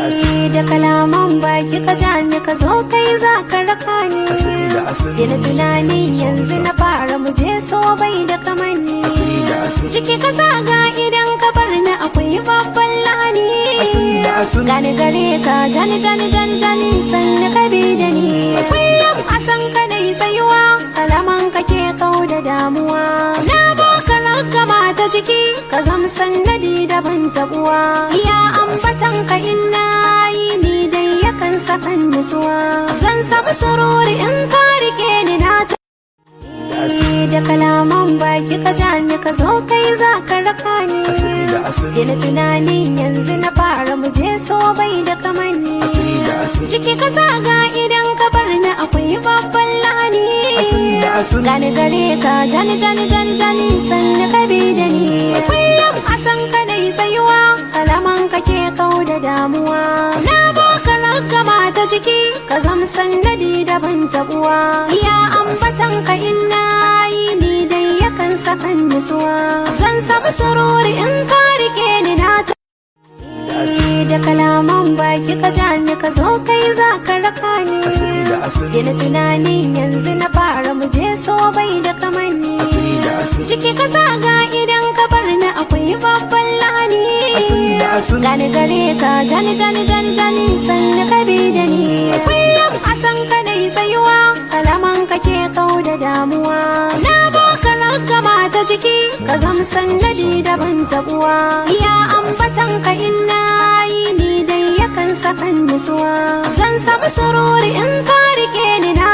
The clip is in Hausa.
asiri da kalaman baki ka ja ni ka zo kai za ka raka ni asiri da asiri Ina tunani yanzu na fara mu je so bai da kamanni asiri da asiri Ciki ka zaga idan ka bar ni akwai babban lani asiri da asiri Gani gare ka jani jani jani jani sanni ka bi da ni Kullum a san ka dai tsayuwa kalaman ka ke kau da damuwa Na baka ragama ta ciki ka zam sannadi da ban zabuwa Ya ambatan ka inna yi ni dai yakan sakan nutsuwa Zan samu sururi in ka rike ni na ta asiri da kalaman baki ka ja ni ka zo kai za ka raka ni asiri da asiri Ina tunani yanzu na fara mu je so bai da kamanni asiri da asiri Ciki ka zaga idan ka bar ni akwai babban lani asiri da asiri Gani gare ka jani jani jani jani sanni ka bi da ni Kullum a san ka dai tsayuwa kalaman ka ke kau da damuwa Na baka ragama ta ciki ka zam sannadi da ban zabuwa Ya ambatan ka inna yi ni dai yakan sakan nutsuwa Zan samu sururi in ka rike ni na ta asiri da kalaman baki ka ja ni ka zo kai za ka raka ni asiri da asiri Ina tunani yanzu na fara mu je so bai da kamanni asiri da asiri Ciki ka zaga idan ka bar ni akwai babban lani asiri da asiri Gani gare ka jani jani jani jani sanni ka bi da ni Kullum a san ka dai tsayuwa kalaman ka ke kau da damuwa Na baka ragama ta ciki ka zam sannadi da ban zabuwa Ya ambatan ka inna yi ni dai yakan sakan nutsuwa Zan samu sururi in ka